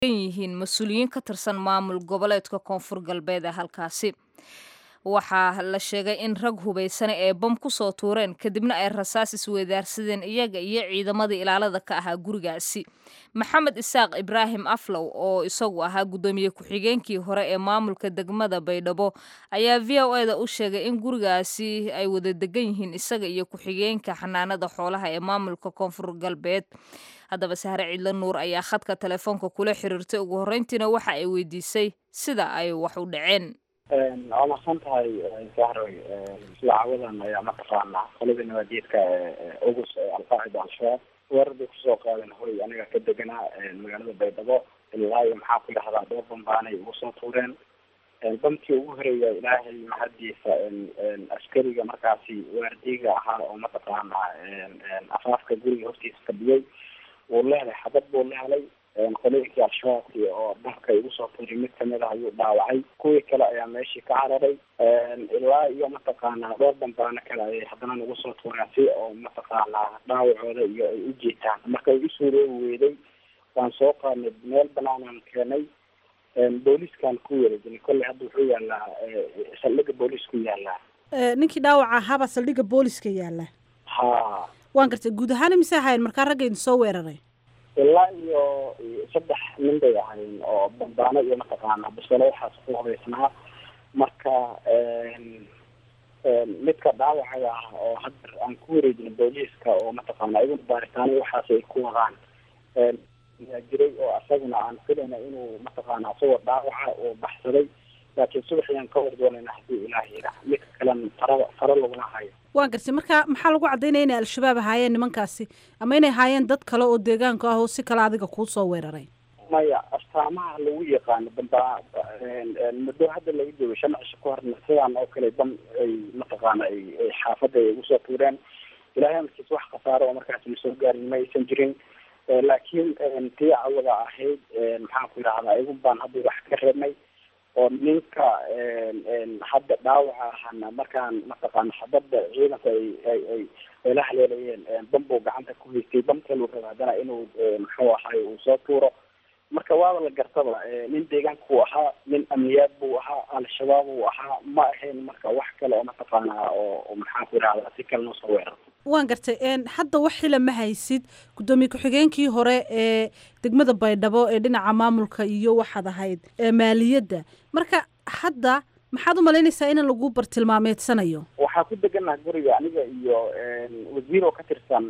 yihiin mas-uuliyiin ka tirsan maamul goboleedka koonfur galbeed ee halkaasi waxaa la sheegay in rag hubaysane ee bam ku soo tuureen kadibna ay rasaas isweydaarsadeen iyaga iyo ciidamadii ilaalada ka ahaa gurigaasi maxamed isaaq ibraahim aflow oo isagu ahaa guddoomiye ku-xigeenkii hore ee maamulka degmada baydhabo ayaa v o eda u sheegay in gurigaasi ay wada degan yihiin isaga iyo ku-xigeenka xanaanada xoolaha ee maamulka koonfur galbeed haddaba sahre ciidla nuur ayaa khadka telefoonka kula xiriirtay ugu horreyntiina waxa ay weydiisay sida ay wax u dhaceen waa mahadsan tahay sahroy isla caawadan ayaa mataqaanaa qoladii nabaadiyadka ogus ee alqaacida al-shabaab weerar bay kusoo qaadeen horay aniga ka deganaa magaalada baydhabo ilaa iyo maxaa ku dhahdaa dhowr bambaanay ugu soo tuureen bamkii ugu horeeya ilaahay mahadiisa askariga markaasi waardiga ahaa oo mataqaanaa afaafka guriga hortiisa fadhiyey wuu lehelay xabad buu lehelay qolooyinkii al-shabaabkii oo dhanka igu soo tuuray mid kamid ah ayuu dhaawacay kuwii kale ayaa meeshii ka cararay ilaa iyo mataqaanaa dhowr bambaano kale ayay haddana nagu soo tuureen si oo mataqaanaa dhaawacooda iyo ay u jiitaan marka ay usoo roogi weyday waan soo qaadnay meel banaanaan keenay booliskaan ku wareejinay kolley hadda wuxuu yaalaa saldhiga boolisku yaalaa ninkii dhaawaca ahaabaa saldhigga booliska yaala ha waan gartay guud ahaan imise ahayn markaa ragga idin soo weeraray ilaa iyo saddex nin bay ahayn oo bambaano iyo mataqaana bisalo waxaas ku hubaysnaa marka midka dhaawacaga ah oo hadda aan ku wareejinay booliiska oo mataqaana iyagun baaritaano waxaas ay ku wadaan yaa jiray oo asaguna aan filayna inuu mataqaana isagoo dhaawaca oo baxsaday laakiin subaxiyaan ka war doonayna haddii ilaahayda midka kalen fara faro laguma hayo waan gartay marka maxaa lagu caddaynaya inay al-shabaab ahaayeen nimankaasi ama inay ahaayeen dad kale oo deegaanka ah oo si kale adiga kuu soo weeraray maya astaamaha lagu yaqaano damba muddo hadda laga joogo shan cisho ka horna sidaan oo kale dam ay mataqaana ay ay xaafadda ay ugu soo tuureen ilaahay amarkiis wax khasaaro oo markaas na soo gaarin ma aysan jirin laakiin tii cawada ahayd maxaan ku yidhahdaa igun baan hadda wax ka reebnay oo ninka hadda dhaawaca ahana markaan mataqaana xabadda ciidanku ay ay ay ay la haleelayeen bambuu gacanta ku haystay bamkaluu raba haddana inuu muxuu ahay uu soo tuuro marka waaba la gartaba nin deegaanka uu ahaa nin amniyaad buu ahaa al-shabaab uu ahaa ma ahayn marka wax kale oo mataqaanaa oo maxaan ku yidhahdaa si kale noo soo weerar waan gartay hadda wax xila ma haysid guddoomiye ku-xigeenkii hore ee degmada baydhabo ee dhinaca maamulka iyo waxaad ahayd maaliyadda marka hadda maxaad u malaynaysaa in lagu bartilmaameedsanayo waxaa ku deganaha guriga aniga iyo wasiir oo ka tirsan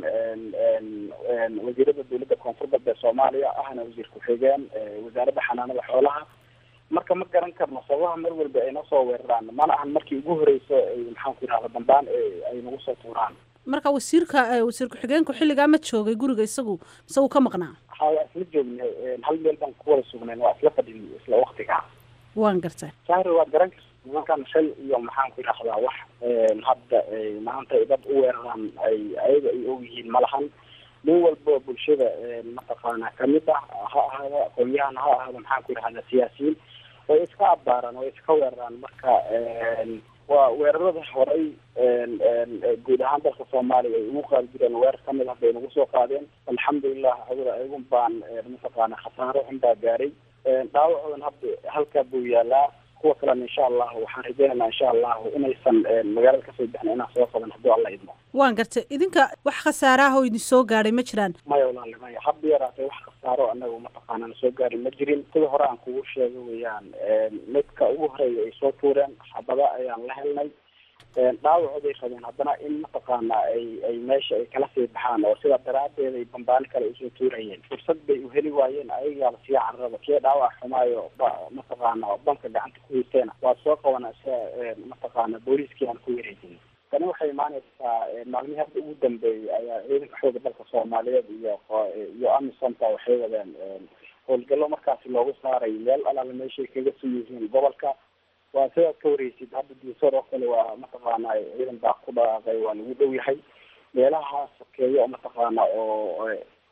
wasiirada dowladda koonfur galbeed soomaaliya ahna wasiir ku-xigeen wasaaradda xanaanada xoolaha marka ma garan karno sababaha mar walba ay noo soo weeraraan mana ahan markii ugu horeyso maxaan ku yidhahda dambaan ay nagu soo tuuraan marka wasiirka wasiir ku-xigeenku xilligaa ma joogay guriga isagu mise uu ka maqnaa ha waa isla joognay hal meel baan ku wada sugnayn waa isla fadhin isla waktiga waan gartay sahri waad garan karta nimankan shal iyo maxaan ku yidhahdaa wax hadda maanta ay dad u weeraraan ay ayaga ay ogyihiin malahan nin walba bulshada mataqaana kamid ah ha ahaado aqoon-yahan ha ahaado maxaan ku yidhahdaa siyaasiyiin way iska abbaaraan way iska weeraraan marka waa weerarada horey guud ahaan dalka soomaaliya ay ugu qaadi jireen weerar kamid ah bay nagu soo qaadeen alxamdulilah awada ayagun baan mataqaana khasaaro xun baa gaaray dhaawacoodan hadda halkaa buu yaalaa kuwa kalena insha allahu waxaan rajeynaynaa insha allahu inaysan magaalada kasoo bixin inaan soo qaban hadduu alla idmo waan gartay idinka wax khasaaraha oo idin soo gaadhay ma jiraan maya walaali maya hadda yaraatay wax khasaaro anaga mataqaanana soo gaari ma jirin sida hore aan kugu sheega weeyaan midka ugu horeeya ay soo tuureen xabada ayaan la helnay dhaawacooday rabeen haddana in mataqaana ay ay meesha ay kala sii baxaan oo sidaa daraadeed ay bambaano kale usoo tuurayeen fursad bay u heli waayeen ayagaaba sii cararaba kee dhaawac xumaayo mataqaana banka gacanta ku haysteena waa soo qabana sia mataqaana booliiskii aan ku wareejin tani waxay imaaneysaa maalmihii hadda ugu dambeeyey ayaa ciidanka xooga dalka soomaaliyeed iyo iyo amisonta waxay wadeen howlgallo markaasi loogu saaray meel alaala meeshay kaga soo yihiin gobolka waa sidaad ka wareysid hadda diisoor oo kale waa mataqaana ciidan baa ku dhaqaaqay waa lagu dhow yahay meelaha sokeeya oo mataqaana oo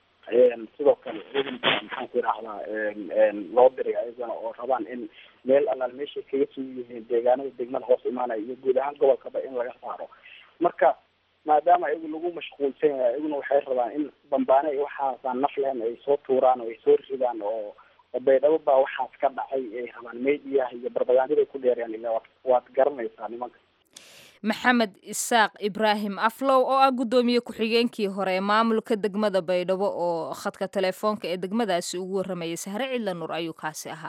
sidoo kale ciidan baa maxaan ku yidhahdaa loo diray ayagana oo rabaan in meel alaal meeshay kaga soo yihiin deegaanada degmada hoos imaanaya iyo guud ahaan gobolkaba in laga saaro marka maadaama ayagu lagu mashquulsan yahay ayaguna waxay rabaan in bambaane waxaasaan naf lahayn ay soo tuuraan oo ay soo ridaan oo baydhabo baa waxaas ka dhacay ay rabaan mediaha iyo barbagandada ku dheerayaan ila waad waad garanaysaa nimanka maxamed isaaq ibraahim aflow oo ah guddoomiye ku-xigeenkii hore ee maamulka degmada baydhabo oo khadka telefoonka ee degmadaasi ugu waramayay sahre cidla nur ayuu kaasi ahaa